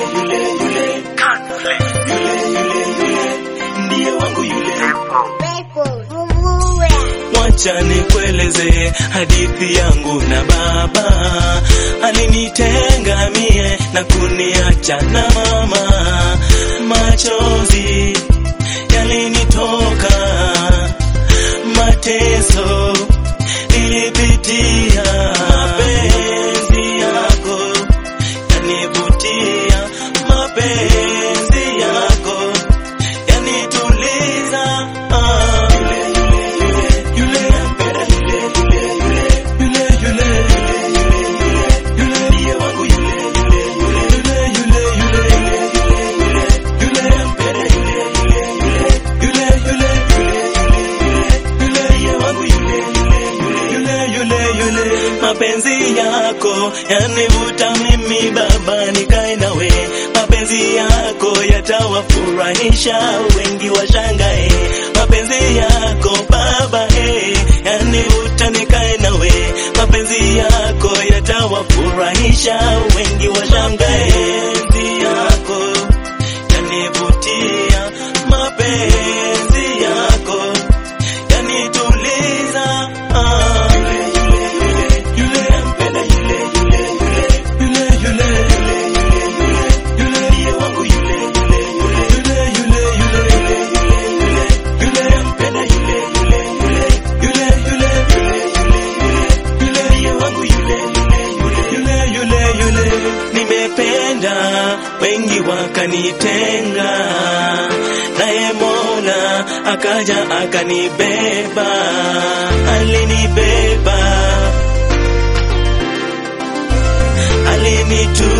yule yule yule yule yule ndiye wangu yule Wacha nikueleze hadithi yangu na baba alinitenga mie na kuniacha na mama, machozi yalinitoka, mateso nilipitia, mapenzi yako yanivutia, mapenzi yako yanituliza. Ah, yule yule yule yule nampenda yule yule yule yule yule yule ndiye wangu yule yule yule yule yule yule yule nampenda yule yule yule yule yule ndiye wangu yule yule yule yule mapenzi yako yanivuta mimi baba nikae nawe mapenzi yako yatawafurahisha wengi washangae mapenzi yako baba eh, yanivuta nikae nawe mapenzi yako yatawafurahisha wengi washangae mapenzi yako yanivutia mapenzi yako yanituliza ah. yule yule yule nampenda yule yule yule yule yule yule ndiye wangu yule yule yule yule yule yule yule nampenda yule yule yule yule yule yule ndiye wangu yule yule yule yule nimependa wengi wakanitenga naye Mola akaja akanibeba alinibeba alinitu